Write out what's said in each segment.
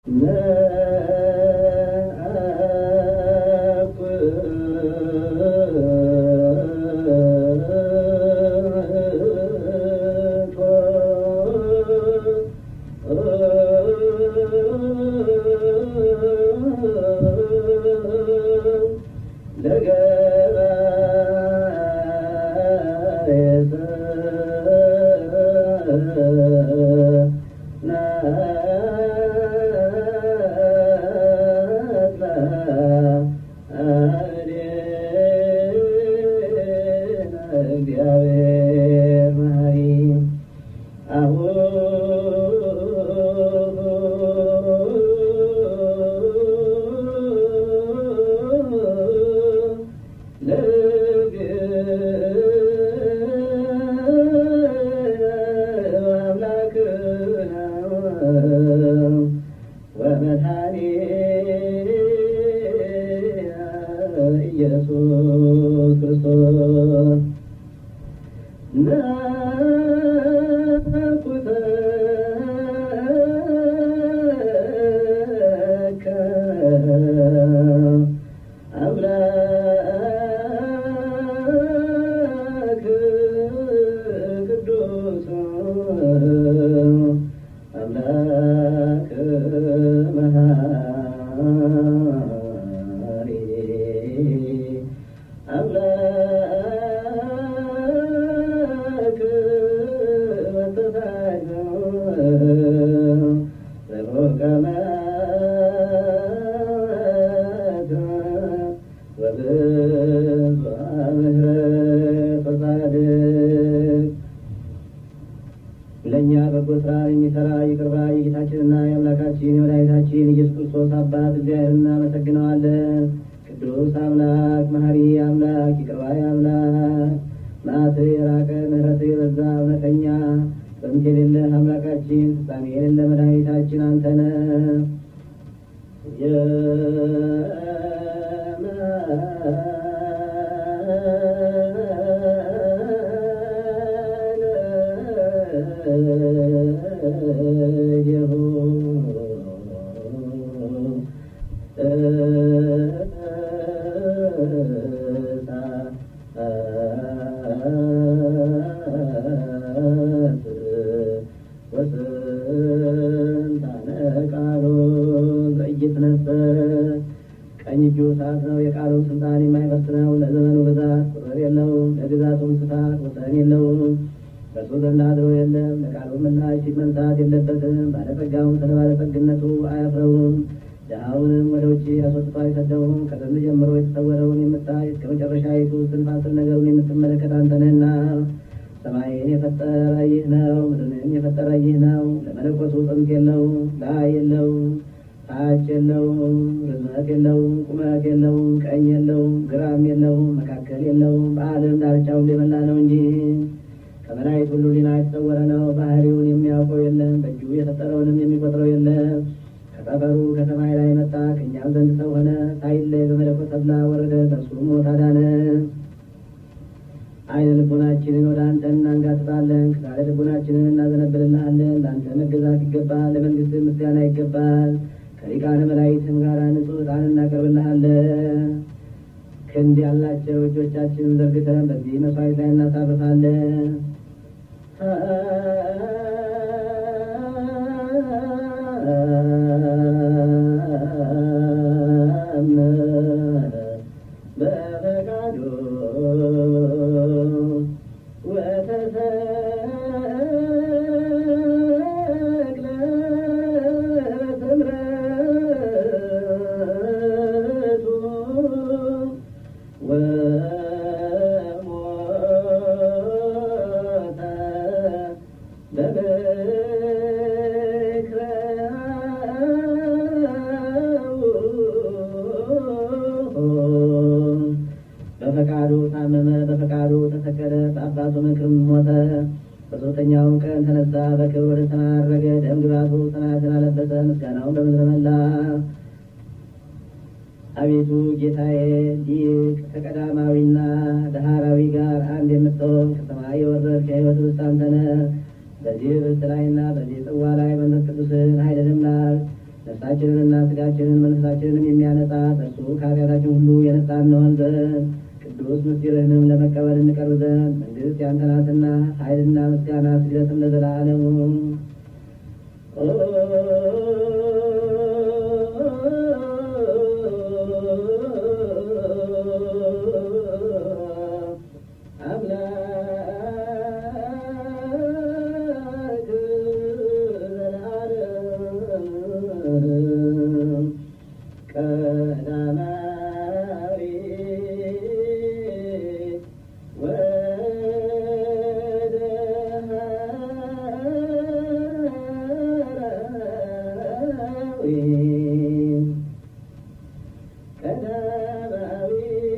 እግዚአብሔር መሐሪ ኢየሱስ ክርስቶስ አምላክ ቅዱስ አምላክ መሐሪ አምላክ መተሳይ ዘሮቀ መዓት ወብዙ ምሕረት ወጻድቅ ለእኛ በጎ ስራ የሚሰራ ይቅር ባይ የጌታችንና የአምላካችን የመድኃኒታችን ኢየሱስ ክርስቶስ አባት እግዚአብሔር እናመሰግነዋለን። ቅዱስ አምላክ መሐሪ አምላክ ይቅር ባይ አምላክ መዓትህ የራቀ ምሕረትህ የበዛ እውነተኛ ጥንት የሌለህ አምላካችን ፍጻሜ የሌለ መድኃኒታችን አንተ ነህ። ወስንታነ ቃሉ ዘኢይትነሣ ቀኝ እጁ እሳት ነው። የቃሉን ስልጣን የማይፈርስ ነው። ለዘመኑ ብዛት ቁጥር የለውም። ለግዛቱም ስፋት ወሰን የለውም። በእርሱ ዘንድ አድሮ የለም። ለቃሉ ምላሽ ፊት መንሳት የለበትም። ባለጸጋውም ስለ ባለጸግነቱ አያፍረውም። ድሃውንም ወደ ውጭ አስወጥቶ አይሰደውም። ከጥንት ጀምሮ የተሰወረውን የምታይ እስከ መጨረሻይቱ ስንፋስል ነገሩን የምትመለከት አንተ ነህና ሰማይን የፈጠረ ይህ ነው። ምድርንም የፈጠረ ይህ ነው። ለመለኮቱ ጥንት የለውም፣ ላይ የለውም፣ ታች የለውም፣ ርዝመት የለውም፣ ቁመት የለውም፣ ቀኝ የለውም፣ ግራም የለውም፣ መካከል የለውም። በዓለም ዳርቻ ሁሉ የመላ ነው እንጂ ከመላእክት ሁሉ ሊና የተሰወረ ነው። ባህሪውን የሚያውቀው የለም፣ በእጁ የፈጠረውንም የሚቆጥረው የለም። ከጠፈሩ ከሰማይ ላይ መጣ፣ ከእኛም ዘንድ ሰው ሆነ። ሳይለይ በመለኮት ተድላ ወረደ፣ በእርሱ ሞት አዳነን። አይነ ልቦናችንን ወደ አንተ እናንጋጥጣለን፣ ክሳደ ልቦናችንን እናዘነብልልሃለን። ለአንተ መገዛት ይገባል፣ ለመንግስት ምስጋና ይገባል። ከሊቃነ መላእክትም ጋር ንጹሕ ዕጣን እናቀርብልሃለን። ክንድ ያላቸው እጆቻችንን ዘርግተን በዚህ መስዋዕት ላይ እናሳርፋለን። በፈቃዱ ወተሰቅለ በትምረቱ ወሞተ በምክረ በፈቃዱ ታመመ፣ በፈቃዱ ተሰቀለ፣ በአባቱ ምክርም ሞተ። በሦስተኛውም ቀን ተነሳ፣ በክብር ወደ ሰማይ ዐረገ። ደም ግባቱ ሰማያትን አለበሰ፣ ምስጋናውን በምድር መላ። አቤቱ ጌታዬ ሊቅ ከቀዳማዊና ዳህራዊ ጋር አንድ የምትሆን ከሰማይ የወረድክ የሕይወት ርስት አንተ ነህ። በዚህ ርስት ላይና በዚህ ጽዋ ላይ መንፈስ ቅዱስን ኃይልንም ላክ ነፍስ ነፍሳችንንና ስጋችንን መንፈሳችንንም የሚያነጻ እርሱ ከኃጢአታችን ሁሉ የነጻ እንሆን ዘንድ ቅዱስ ምስጢርህንም ለመቀበል እንቀርብ ዘንድ መንግስት ያንተ ናትና ኃይልና ምስጋና ስግደትም ለዘላለሙ አምላክ ዘላለም ቀዳማዊ ወደሃራዊ ቀዳማዊ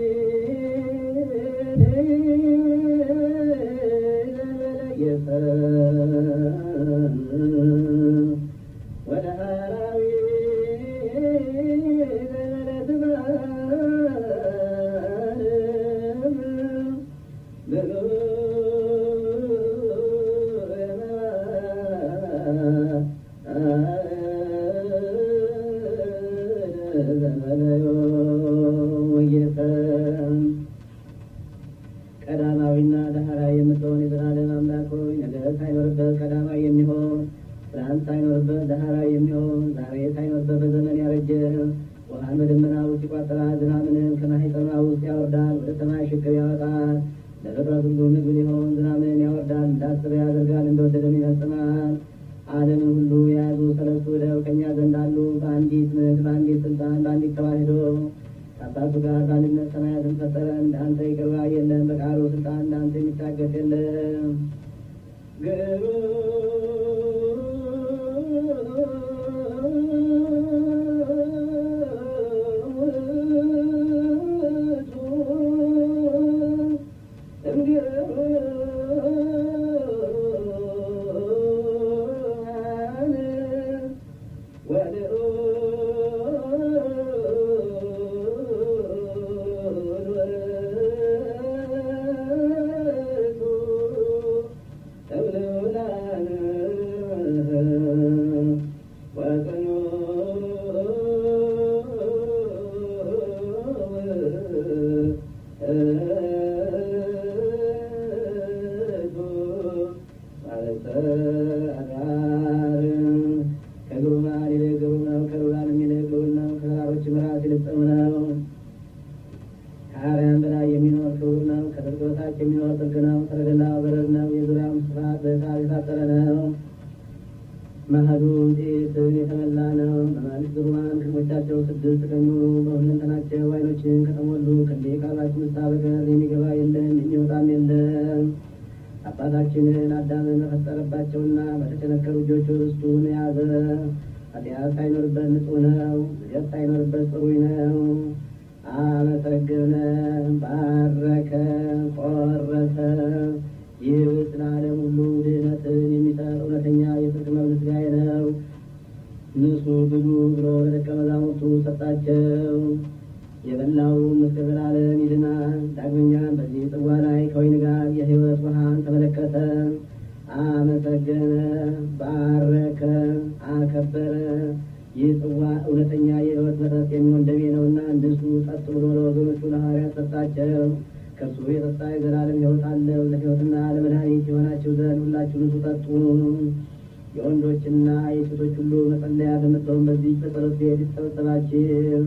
ወደ ሃራዊ ቀዳማዊና ዳህራዊ የምትሆን የዘላለም አምላክ ሆይ ነገር ሳይኖርበት ቀዳማዊ የሚሆን ብርሃን ሳይኖርበት ዳህራዊ የሚሆን ዛሬ ሳይኖርበት በዘመን ያረጀ ውሃን በደመና ውስጥ ይቋጠራል፣ ዝናብንም ከማኅፀኗ ውስጥ ያወርዳል፣ ወደ ሰማይ ሽቅብ ያወጣል። ለፍጥረት ሁሉ ምግብ ሊሆን ዝናብን ያወርዳል፣ እንዳሰበ ያደርጋል፣ እንደወደደም ይፈጽማል። ዓለምን ሁሉ የያዙ ሰለስቱ ደው ከእኛ ዘንድ አሉ። በአንዲት ምክር፣ በአንዲት ስልጣን፣ በአንዲት ተዋሕዶ ከአባቱ ጋር በአንድነት ሰማያትን ፈጠረ። እንደ አንተ ይቅር ባይ የለም፣ በቃሉ ስልጣን እንደ አንተ የሚታገስ የለም። ከግሩማን ይልቅ ግሩም ነው፣ ከልዑላንም ይልቅ ልዑል ነው፣ ከተራሮችም ራስ ይልቅ ጽኑ ነው። ከአርያም በላይ የሚኖር ክቡር ነው። ከጥልቅ በታች የሚኖር ጥልቅ ነው። ሰረገላው በረድ ነው። የዙሪያውም ስፋት በእሳት የታጠረ ነው። መሀሉ ጤትን የተመላ ነው። በመንግስት ግሩማን ክንፎቻቸው ስድስት ቀኙ በሁለንተናቸው ዓይኖችን ከተሞሉ ከእንዲህ ቃላችን ውስጥ በቀር የሚገባ የለም የሚወጣም የለም። አባታችንን አዳምን በፈጠረባቸውና በተቸነከሩ እጆቹ ርስቱን የያዘ ኃጢአት ሳይኖርበት ንጹሕ ነው። ዝገት ሳይኖርበት ጽሩይ ነው። አመሰገነ፣ ባረከ፣ ቆረሰ። ይህ ስለ ዓለም ሁሉ ድህነትን የሚሰጥ እውነተኛ የጽድቅ መብል ሥጋዬ ነው። ንሱ ብሉ ብሎ ለደቀ መዛሙርቱ ሰጣቸው። የበላውም እስከ ዘላለም ይድናል። ዳግመኛም በዚህ ጽዋ ላይ ከወይን ጋር የሕይወት ውሃን ተመለከተ፣ አመሰገነ፣ ባረከ፣ አከበረ። ይህ ጽዋ እውነተኛ የሕይወት መጠጥ የሚሆን ደሜ ነውና እንድሱ ጠጡ ብሎ ለወገኖቹ ለሐዋርያት ሰጣቸው። ከእርሱ የጠጣ የዘላለም ሕይወት አለው። ለሕይወትና ለመድኃኒት የሆናችሁ ዘንድ ሁላችሁ ንሱ ጠጡ። የወንዶችና የሴቶች ሁሉ መጸለያ በምትሆን በዚህ በጸሎት ቤት የተሰበሰባችሁ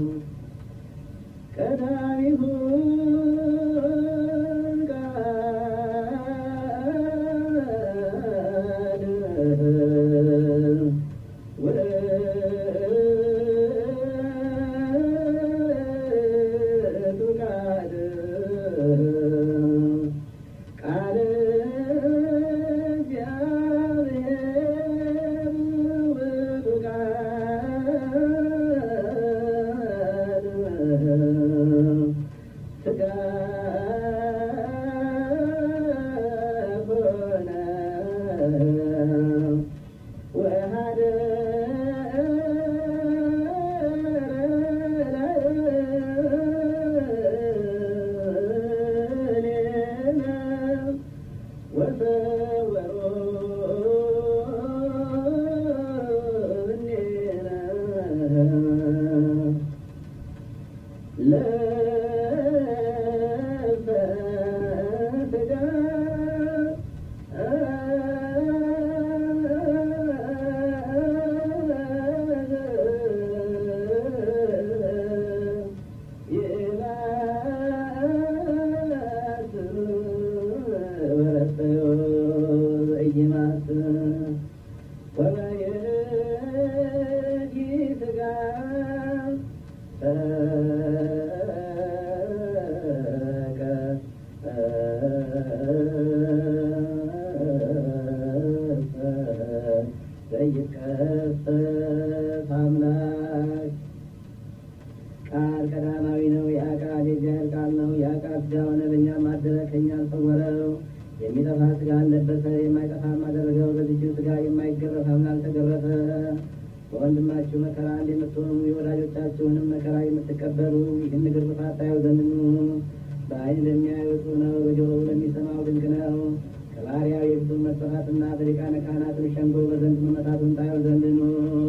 ቀዳሚሁ ቃል እግዚአብሔር ውእቱ ቃል ሥጋ አምላክ ቃል ቀዳማዊ ነው። ያ ቃል የእግዚአብሔር ቃል ነው። ያ ቃል ሥጋ ሆነ፣ በእኛም አደረ፣ ከእኛም ሰወረው። የሚጠፋ ሥጋ አለበሰ፣ የማይጠፋም አደረገው። በዚህችን ሥጋ የማይገረፍ አምላክ ተገረፈ። በወንድማችሁ መከራ የምትሆኑ የወዳጆቻችሁንም መከራ የምትቀበሉ ይህን ግርፋት ታዩ ዘንድ ኑ። በዓይን ለሚያዩት ነው፣ በጆሮ ለሚሰማው ድንቅ ነው። ከባሪያው የፊቱን መጠፋትና በሊቃነ ካህናትም ሸንጎ በዘንድ መመታቱን ታዩ ዘንድ ኑ።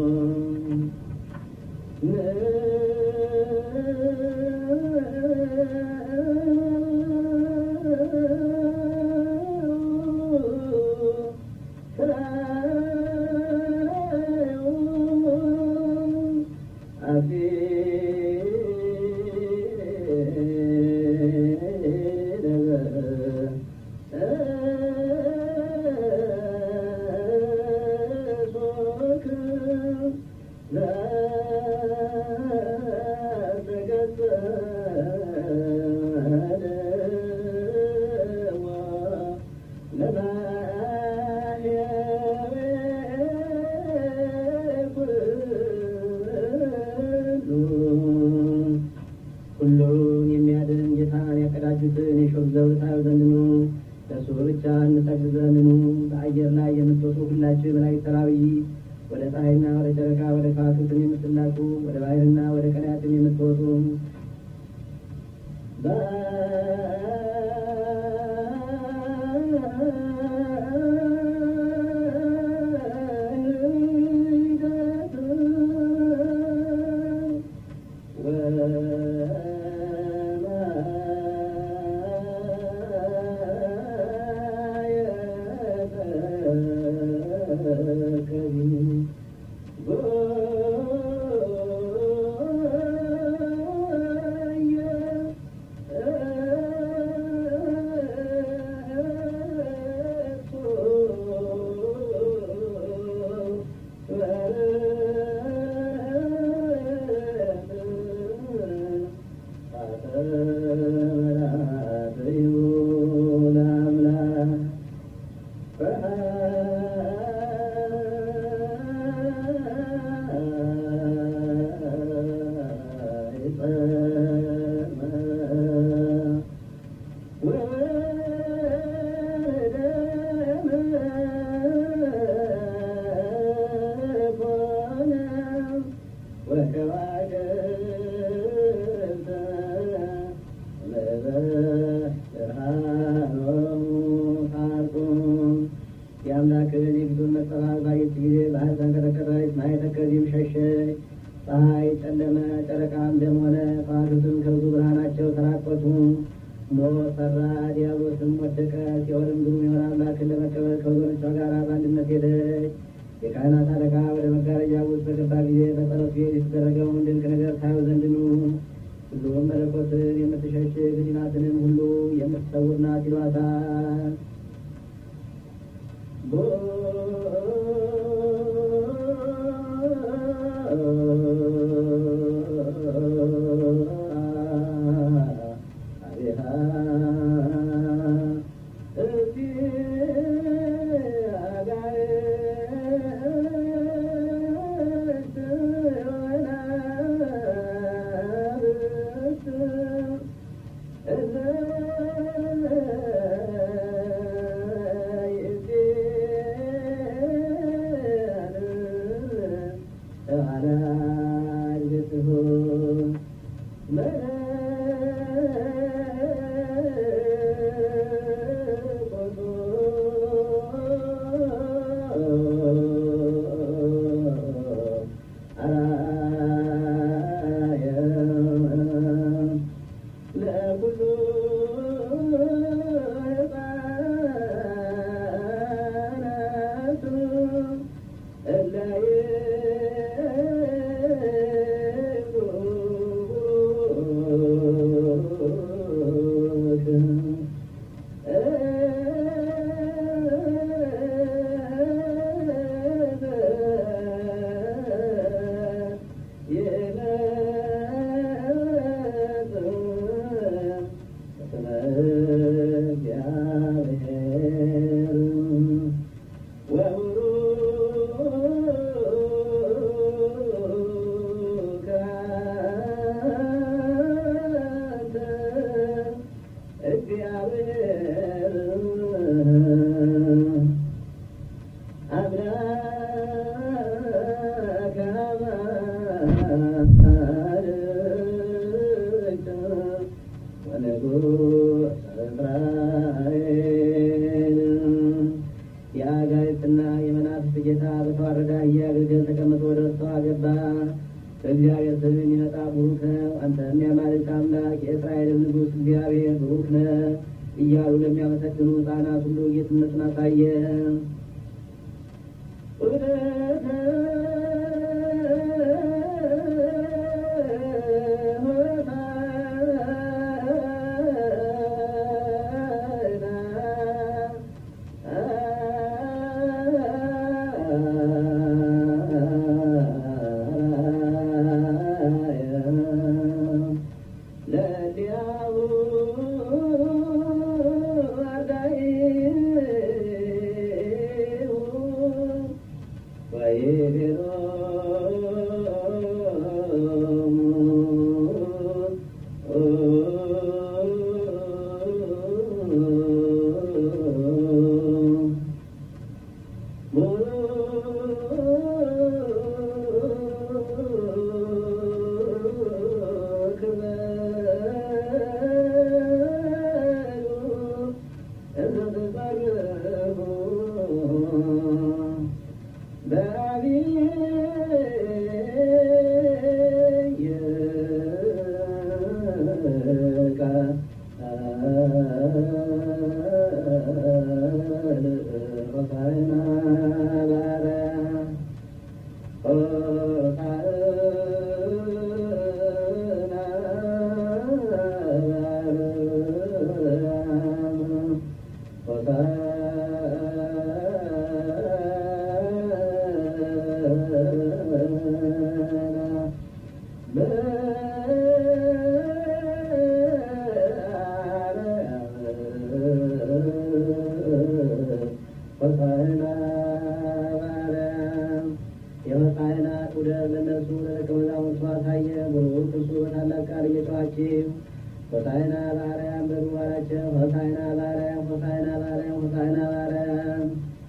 ሁሉን የሚያድን ጌታን ያቀዳጁትን የሾህ ዘውድ ታዩ ዘንድ ኑ። ለእርሱ ብቻ እንሰግድ ዘንድ ኑ። በአየር ላይ የምትወጡ ሁላችሁ የመላእክት ሰራዊት ወደ ፀሐይና ወደ ጨረቃ ወደ ከዋክብትም የምትላኩ ወደ ባህርና ወደ ቀላያትም የምትወጡ የአምላክን የፊቱን መጸባበቅ ባየች ጊዜ ባህር ተንቀጠቀጠች፣ ማየ ተከዚህም ሸሸች። ፀሐይ ጨለመ፣ ጨረቃም ደም ሆነ፣ ከዋክብትም ከብዙ ብርሃናቸው ተራቆቱ። ሞት ፈራ፣ ዲያብሎስም ወደቀ። ሲኦልም ግሩም የሆነ አምላክን ለመቀበል ከወገኖቿ ጋር በአንድነት ሄደች። የካህናት አለቃ ወደ መጋረጃ ውስጥ በገባ ጊዜ በጸሎት ቤት የተደረገውን ድንቅ ነገር ታዩ ዘንድ ኑ። ሁሉም መለኮትን የምትሸሽግ ሕሊናትንም ሁሉ የምትሰውር ናት ይሏታል። በእግዚአብሔር ስም የሚመጣ ቡሩክ ነው። አንተም የአማልክት አምላክ የእስራኤልን ንጉሥ እግዚአብሔር ቡሩክ ነህ እያሉ ለሚያመሰግኑ ሕፃናት ሁሉ ጌትነቱን አሳየ። የመካህናት ውደት ለእነርሱ ለደቀ መዛሙርቱ አሳየ። ቡሩክ እርሱ በታላቅ ቃል እየጮኻችሁ ሆሳዕና በአርያም በሉ አላቸው። ሆሳዕና በአርያም ሆሳዕና በአርያም ሆሳዕና በአርያም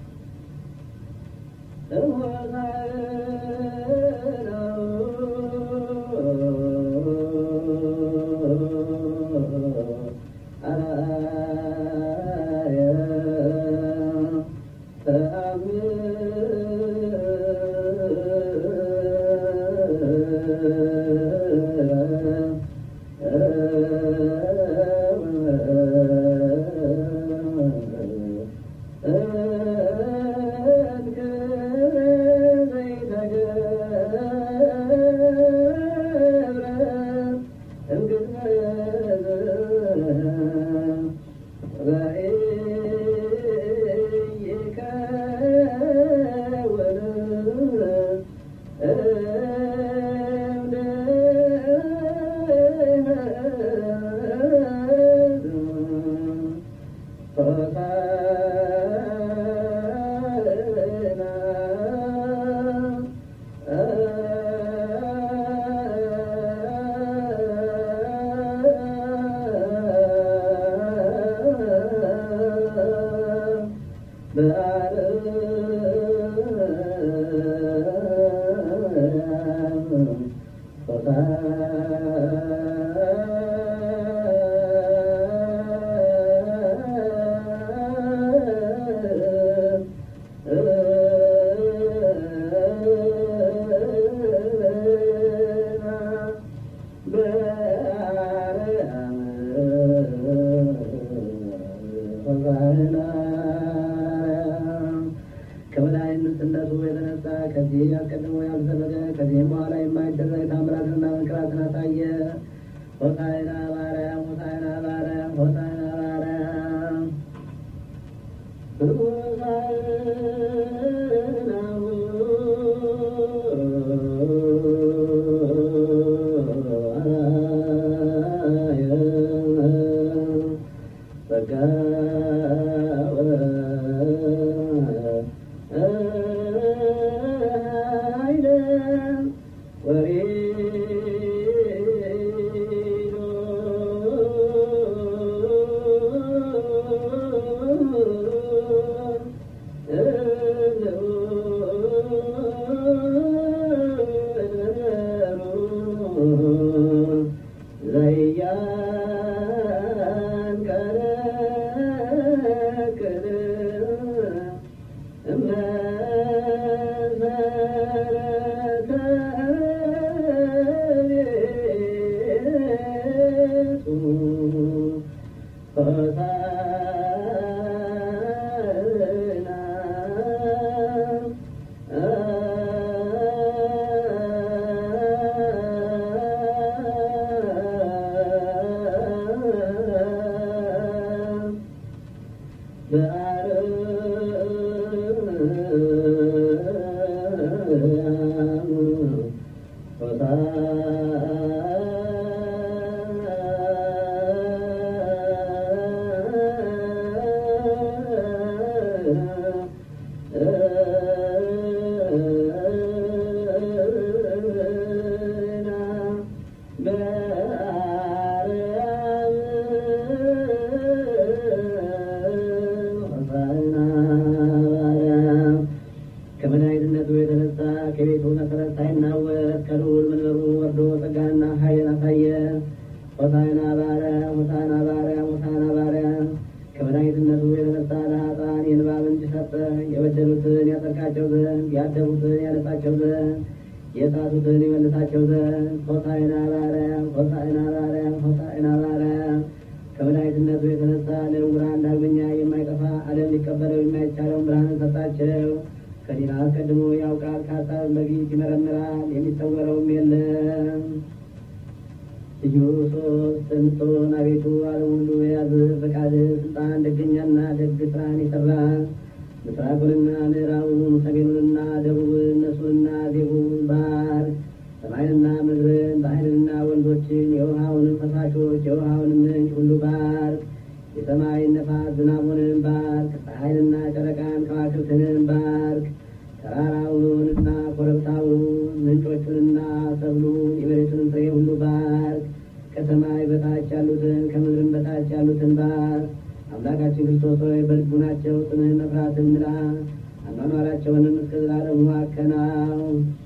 ከበላይነቱ የተነሳ ከዚህ አስቀድሞ ያልተደረገ ከዚህም በኋላ የማይደረግ ታምራትንና መንክራትን አሳየ። ሆሳዕና ከመድኃኒትነቱ የተነሳ ከቤቱ መሰረት ሳይናወጥ ከልዑል መንበሩ ወርዶ ጸጋንና ኃይልን አሳየ። ሆሳዕና በአርያም ሆሳዕና በአርያም ሆሳዕና በአርያም ከመድኃኒትነቱ የተነሳ ለኃጥአን የእንባ ምንጭ ሰጠ። የበደሉትን ያጸድቃቸው ዘንድ ያደፉትን ያነጻቸው ዘንድ የሳቱትን ይመልሳቸው ዘንድ ሆሳዕና በአርያም ሆሳዕና በአርያም ሆሳዕና በአርያም ከመድኃኒትነቱ የተነሳ ለዕውራን ዳግመኛ የማይጠፋ ዓለም ሊቀበለው የማይቻለውን ብርሃንን ሰጣቸው። ከዲና አስቀድሞ ያውቃል፣ ከሀሳብም በፊት ይመረምራል፣ የሚሰወረውም የለም። ልዩ ሶስት የምትሆን አቤቱ ዓለም ሁሉ የያዝ ፈቃድ ስልጣን ደገኛና ደግ ስራን የሰራ ምስራቁንና ምዕራቡን ሰሜኑንና ደቡብን እነሱንና ዜቡን ባህር ሰማይንና ምድርን ባህርንና ወንዞችን የውሃውንም ፈሳሾች የውሃውንም ምንጭ ሁሉ ባርክ። የሰማይን ነፋስ ዝናቡንም ባርክ። ፀሐይንና ጨረቃን ከዋክብትንም ባርክ። ተራራውንና ኮረብታውን ምንጮቹንና ሰብሉን የመሬቱንም ፍሬ ሁሉ ባርክ። ከሰማይ በታች ያሉትን ከምድርም በታች ያሉትን ባርክ። አምላካችን ክርስቶስ ሆይ በልቡናቸው ስምህን መፍራትን ምላ፣ አኗኗራቸውንም እስከ ዘላለሙ አከናው።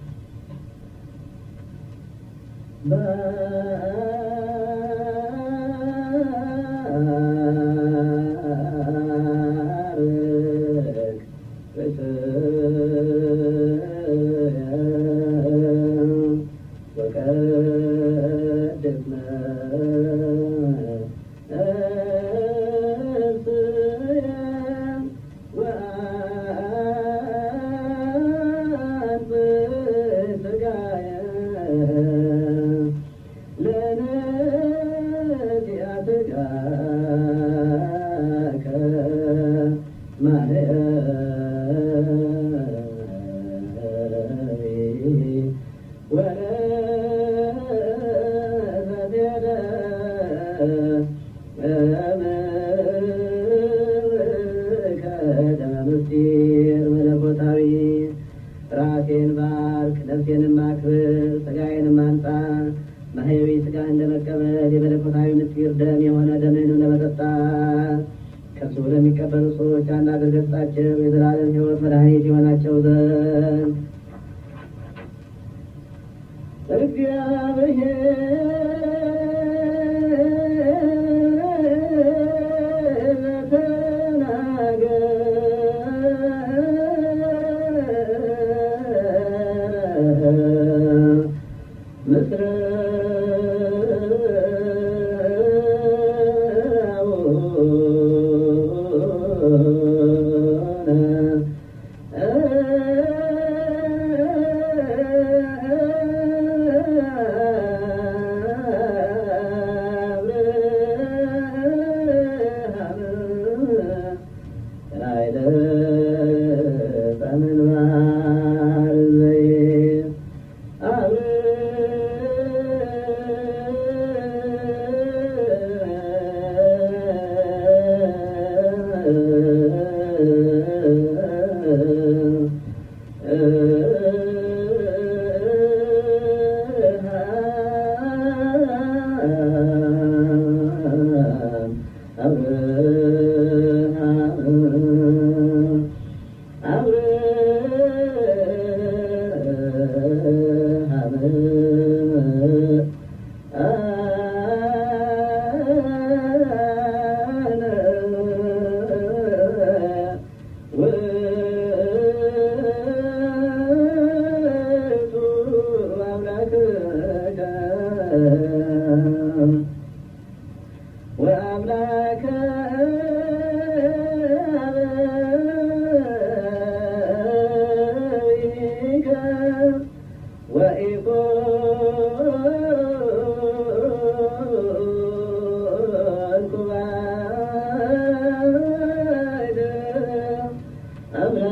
ባርክ ወቀድስነ ምስጢር መለኮታዊ ራሴን ባርክ፣ ነፍሴንም አክብር፣ ስጋዬንም አንጻ። ማህያዊ ስጋህን ለመቀበል የመለኮታዊ ምስጢር ደም የሆነ ደምህንም ለመጠጣት ከሱ ለሚቀበሉ ሰዎች አንድ አድርገህ ስጣቸው የዘላለም ሕይወት መድኃኒት የሆናቸው ዘንድ እግዚአብሔር ተናገር ምስረ ወአምላከ አበዊከ ወኢኮንኩ ባዕደ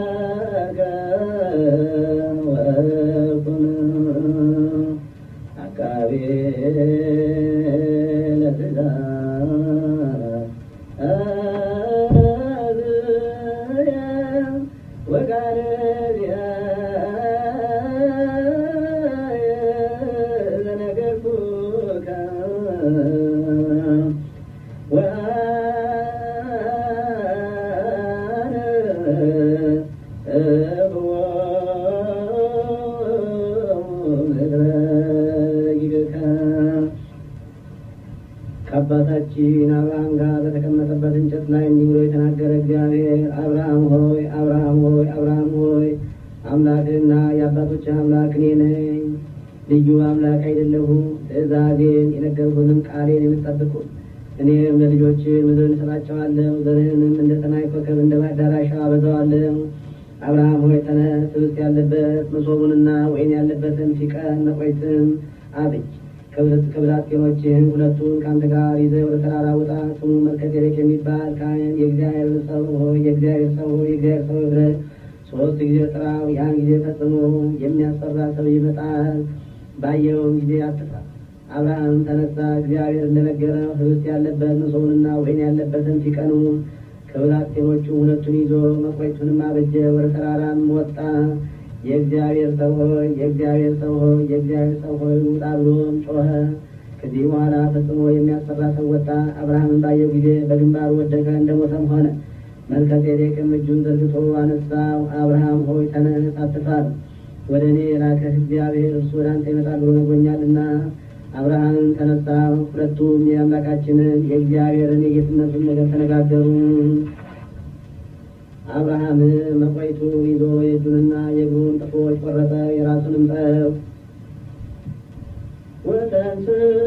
አምላከ ወኩን ከአባታችን አብርሃም ጋር በተቀመጠበት እንጨት ላይ እንዲህ ብሎ የተናገረ እግዚአብሔር አብርሃም ሆይ አብርሃም ሆይ አብርሃም ሆይ አምላክህና የአባቶች አምላክ እኔ ነኝ። ልዩ አምላክ አይደለሁም። ትእዛዜን የነገርኩህንም ቃሌን የምትጠብቁ እኔም ለልጆች ምድርን እሰጣቸዋለሁ፣ ዘርህንም እንደ ሰማይ ኮከብ እንደ አዳራሻ አበዛዋለሁ። አብርሃም ሆይ ተነስ፣ ህብስት ያለበት መሶቡንና ወይን ያለበትን ፊቀን መቆይትን አብጅ ከብላቴኖችህም ሁለቱን ከአንተ ጋር ይዘህ ወደ ተራራ ውጣ። ስሙ መልከጼዴቅ የሚባል ካህን የእግዚአብሔር ሰው ሆይ የእግዚአብሔር ሰው ሆይ የእግዚአብሔር ሰው ብለህ ሶስት ጊዜ ጥራው። ያን ጊዜ ፈጽሞ የሚያስፈራ ሰው ይመጣል። ባየውም ጊዜ አትፍራ። አብርሃም ተነሳ፣ እግዚአብሔር እንደነገረው ህብስት ያለበት መሶቡንና ወይን ያለበትን ፊቀኑ ከብላቴኖቹ ሁለቱን ይዞ መቆይቱንም አበጀ። ወደ ተራራም ወጣ። የእግዚአብሔር ሰው ሆይ የእግዚአብሔር ሰው ሆይ የእግዚአብሔር ሰው ሆይ ውጣ ብሎም ጮኸ። ከዚህ በኋላ ፈጽሞ የሚያስፈራ ሰው ወጣ። አብርሃምን ባየው ጊዜ በግንባሩ ወደቀ፣ እንደሞተም ሆነ። መልከጼዴቅም እጁን ዘርግቶ አነሳው። አብርሃም ሆይ ተነስ፣ አትፍራ፣ ወደ እኔ የላከህ እግዚአብሔር እርሱ ወደ አንተ ይመጣል ብሎ ነግሮኛልና። አብርሃምን ተነሳ። ሁለቱም የአምላካችንን የእግዚአብሔርን የጌትነቱን ነገር ተነጋገሩ። አብርሃም መቆይቱ ይዞ የእጁንና የእግሩን ጥፍሮች ቆረጠ፣ የራሱንም ጠፍ ወተንስ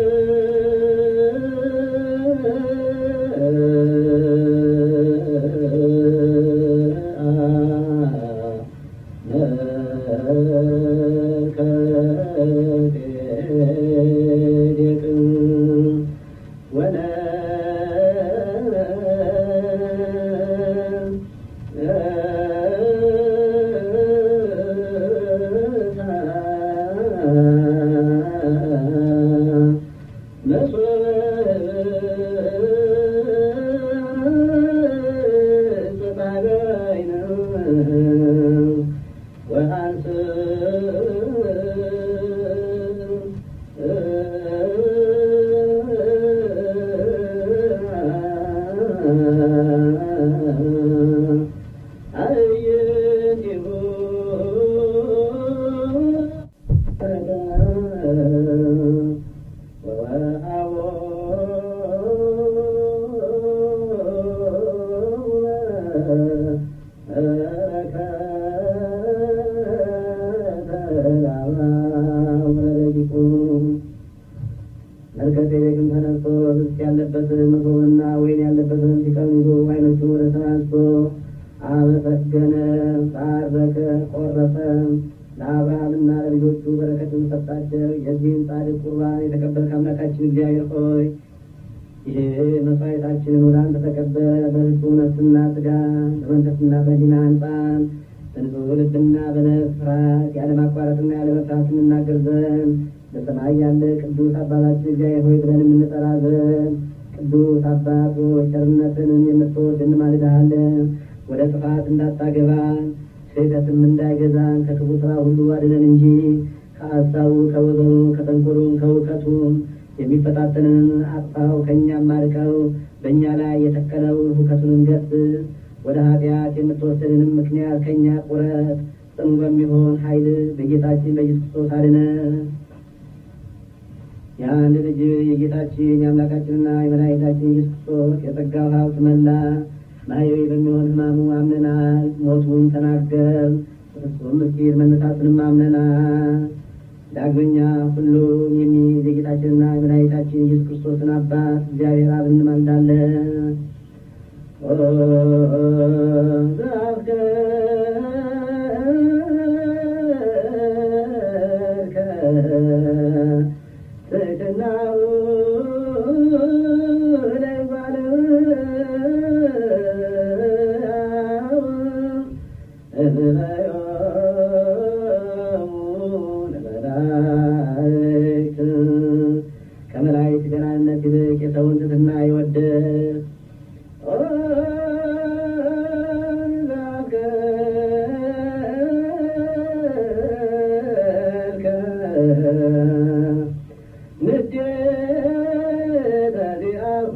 መልከጼዴቅም ተነስቶ ህብስት ያለበትን መሶብንና ወይን ያለበትን ፊቀን ይዞ ዓይኖቹን ወደ ሰማይ አንስቶ አመሰገነ፣ ባረከ፣ ቆረሰ። ለአብርሃምና ለልጆቹ በረከትን ሰጣቸው። የዚህን ጻድቅ ቁርባን የተቀበልክ አምላካችን እግዚአብሔር ሆይ ይህ መስዋዕታችንን ወደ አንተ ተቀበል። በንጹህ ነፍስና ስጋ በመንፈስና በሕሊና አንጻን በንጹህ ልብና በነፍስ ፍርሃት ያለማቋረጥና ያለመፍራት እንናገር ዘንድ በሰማይ ያለ ቅዱስ አባታችን እግዚአብሔር ሆይ ብለን የምንጠራ ዘንድ ቅዱስ አባት ሆይ ቸርነትንም የምትወድ እንማልድሃለን። ወደ ጥፋት እንዳታገባን ስህተትም እንዳይገዛን ከክፉ ስራ ሁሉ አድነን እንጂ ከአሳቡ ከወዘኑ ከተንኮሉም ከእውከቱም የሚፈታተንን አጥፋው፣ ከእኛም አርቀው በእኛ ላይ የተከለውን ሁከቱንም ገስጽ። ወደ ኃጢአት የምትወስድንም ምክንያት ከእኛ ቁረጥ። ጽኑ በሚሆን ኃይል በጌታችን በኢየሱስ ክርስቶስ አድነን። የአንድ ልጅ የጌታችን የአምላካችንና የመድኃኒታችን ኢየሱስ ክርስቶስ የጸጋው ሀብት መላ ማየዊ በሚሆን ሕማሙ አምነናል። ሞቱን ተናገር ፍጹም ምስጢር መነሳቱንም አምነናል። ዳግመኛ ሁሉን የሚይዝ የጌታችንና የመድኃኒታችን ኢየሱስ ክርስቶስን አባት እግዚአብሔር አብ እንማልዳለን። ለመላእክት ንዴተ ዚአሁ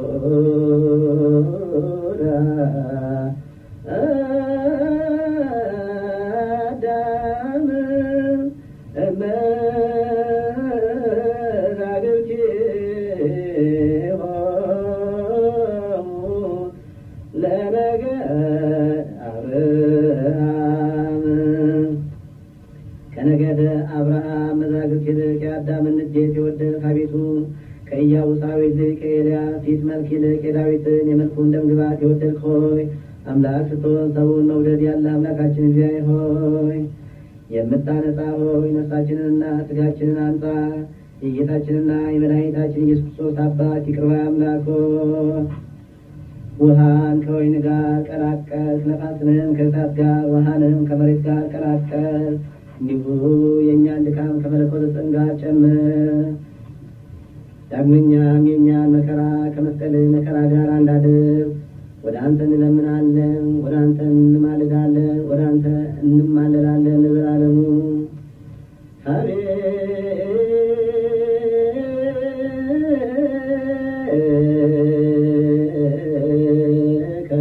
አዳም እመዛግብቲሆሙ ለነገድ አብርሃም ከነገደ አብርሃም መዛግብት ይልቅ የአዳምን ንዴት የወደድክ አቤቱ ከኢያቡሳዊት ይልቅ ከኤልያስ ፊት መልክ ይልቅ የዳዊትን የመልኩን ደምግባት የወደድክ ሆይ አምላክ ስትሆን ሰውን መውደድ ያለ አምላካችን እግዚአብሔር ሆይ የምታነጻ ሆይ ነፍሳችንንና ስጋችንን አንጻ የጌታችንና የመድኃኒታችን ኢየሱስ ክርስቶስ አባት ይቅር ባይ አምላክ ሆይ ውሃን ከወይን ጋር ቀላቀል፣ ነፋስንም ከእሳት ጋር፣ ውሃንም ከመሬት ጋር ቀላቀል። እንዲሁ የእኛን ድካም ከመለኮት ጽን ጋር ጨምር። ዳግመኛም የእኛን መከራ ከመስቀል መከራ ጋር አንዳድር። ወደ አንተ እንለምናለን፣ ወደ አንተ እንማልዳለን፣ ወደ አንተ እንማለዳለን ለዘላለሙ ሀቤከ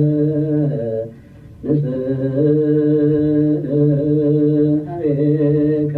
ንስእ ሀቤከ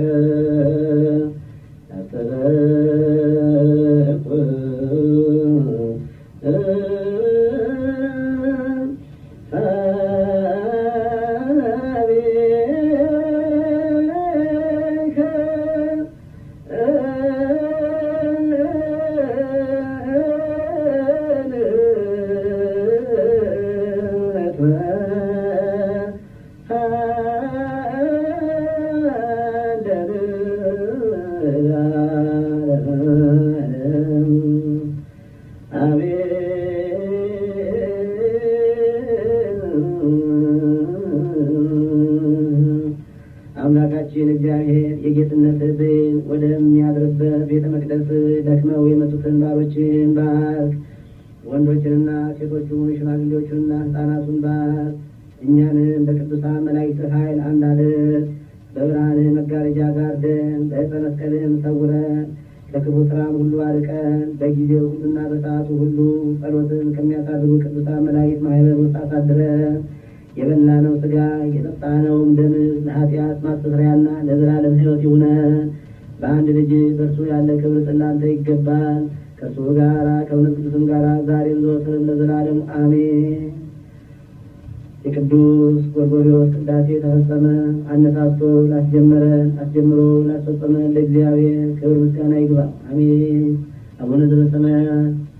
አምላካችን እግዚአብሔር የጌትነት ሕዝብን ወደሚያድርበት ቤተ መቅደስ ደክመው የመጡትን ባሮችን ባርክ። ወንዶችንና ሴቶቹን ሽማግሌዎቹንና ሕፃናቱን ባርክ። እኛንም በቅዱሳን መላእክት ኃይል አንድ አድርግ። በብርሃን መጋረጃ ጋርደን፣ በዕፀ መስቀልህም ሰውረን፣ ከክፉ ስራም ሁሉ አርቀን፣ በጊዜው ሁሉና በሰዓቱ ሁሉ ጸሎትን ከሚያሳርጉ ቅዱሳን መላእክት ማህበር ውስጥ አሳድረን የበላነው ስጋ የጠጣነውም ደም ለኃጢአት ማስተስሪያና ለዘላለም ሕይወት ይሁነን። በአንድ ልጅ በእርሱ ያለ ክብር ጽላንተ ይገባል። ከእርሱ ጋራ ከእውነት ቅዱስም ጋራ ዛሬም ዘወትርም ለዘላለሙ አሜን። የቅዱስ ጎርጎርዮስ ቅዳሴ ተፈጸመ። አነሳስቶ ላስጀመረን አስጀምሮ ላስፈጸመን ለእግዚአብሔር ክብር ምስጋና ይግባ። አሜን። አቡነ ዘበሰማያት